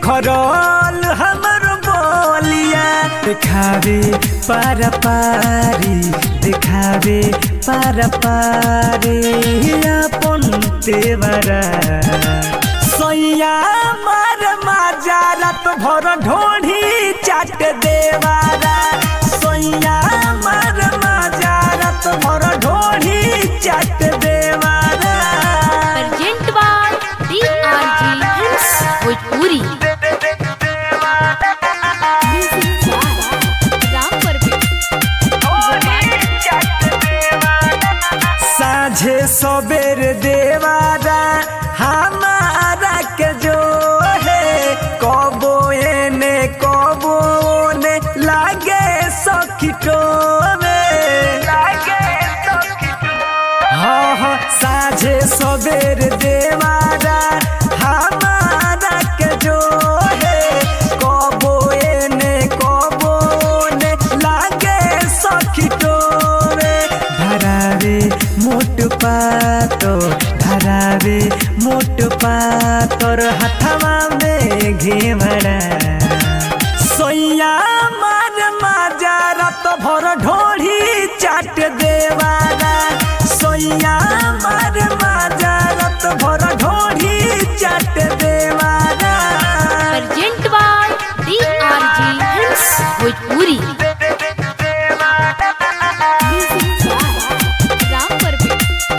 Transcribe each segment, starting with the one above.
निखरल हमर बोलिया दिखावे पार पारी दिखावे पार पारी अपन तेवरा सैया मार माजा रात भर ढोढ़ी चाट देवारा सैया मार माजा रात भर ढोढ़ी चाट देवारा Present by DRG Hits Bhojpuri. Music by Ram Parveen. साझे सबेर देवारा हमारा के जो है कबो एने कबो ने लागे सखिटो में हाँ हाँ साझे सबेर देवारा हमारा के जो है कबो एने कबो ने लागे सखिटो में धरावे मोट पातो धरावे मोट पातोर हथवा में घेवड़ा सोया मार माजा रात भर ढोढ़ी चाट देवारा सोया मार माजा रात भर ढोढ़ी चाट देवारा Present by DRG Hits Bhojpuri. Music by Ram Parveen.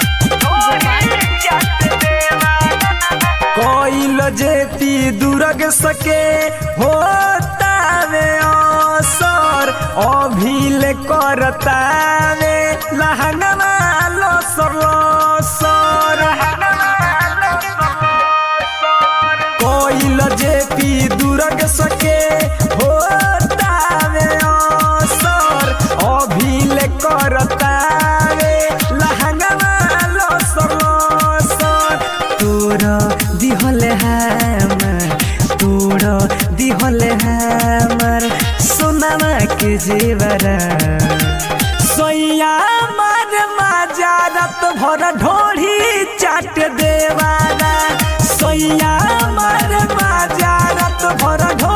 कोइल जेती दुर्ग सके होतावे असर अभिल करतावे लहंगवा लसर लसर कोइल जेती दुर्ग सके होतावे असर अभिल करतावे लहंगवा लसर लसर तोर दिहले हमर तोर दिहले हमर सोनामा के जेवरा सोया मार माजा रात भर ढोढ़ी चाट देवारा सोया मार माजा रात भर ढोढ़ी